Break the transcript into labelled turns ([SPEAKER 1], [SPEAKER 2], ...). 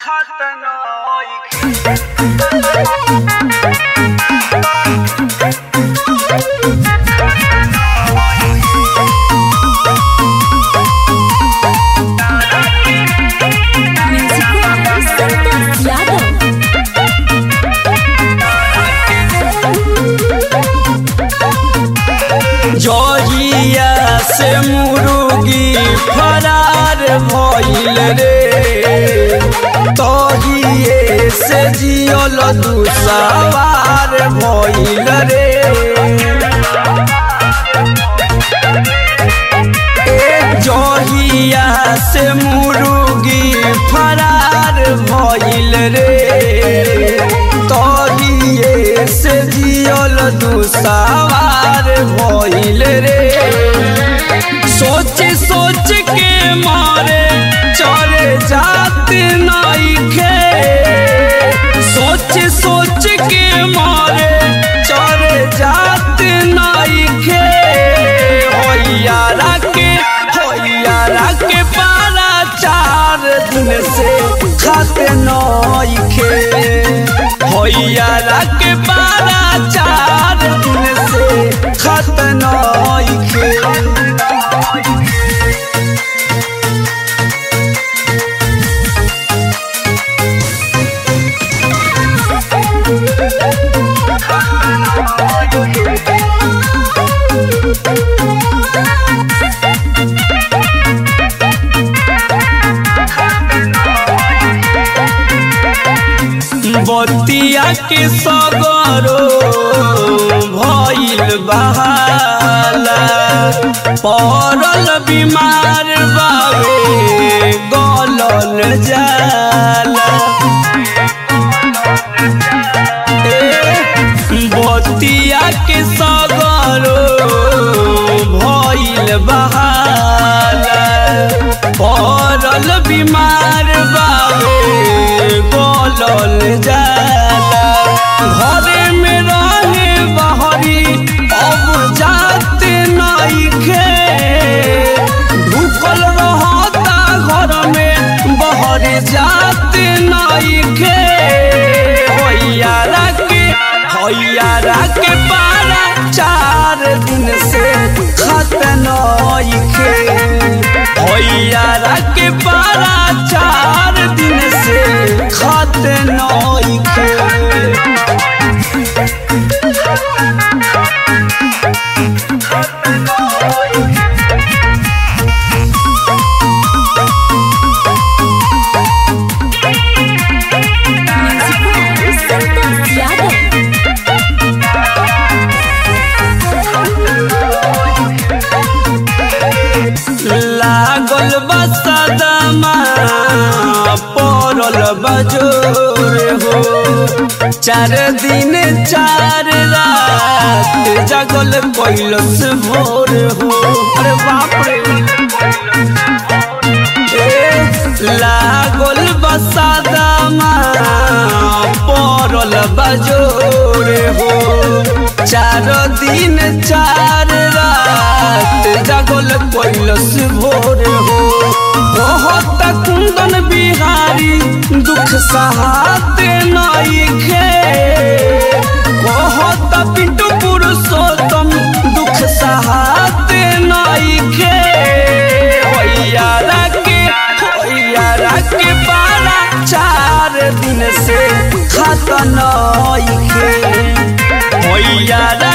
[SPEAKER 1] जहिया से मुर्गी फरार भइल रे तहिए से जियल दुसवार भइल रे जहिया से मुर्गी फरार भइल रे तहिए से जियल दुसवार भइल रे सोच सोच के मारे चले जात नइखे सोच सोच के मारे चले जात नइखे होइयारा के होइयारा के पारा चार दिन से खाते नइखे होइयारा के पारा चार दिन से खाते नइखे बतिया के सगरो भइल बहाला पड़ल बीमार बावे गलल जाला ए, बतिया के सगरो भइल बहाला पड़ल बीमार बावे गलल जाला घरे में रहे बहरी अब जाते नइखे ढुकल रहता घर में बहर जाते नइखे होइयारा के होइयारा के पारा चार दिन से खत नइखे होइयारा के पारा चार दिन से खत नइखे लागल बसदमा पड़ल बजोर हो चार दिन चार रात जगल कैलस भोर हो अरे बाप रे ए, लागल बसदमा पड़ल बजोर हो चार दिन चार रात जगल कैलस भोर हो बहुत कुंदन बिहारी दुख सहाते नइखे बहुत पिंटू पुरुषोत्तम दुख सहाते नइखे होइयारा के होइयारा के बारा चार दिन से खत नइखे होइयारा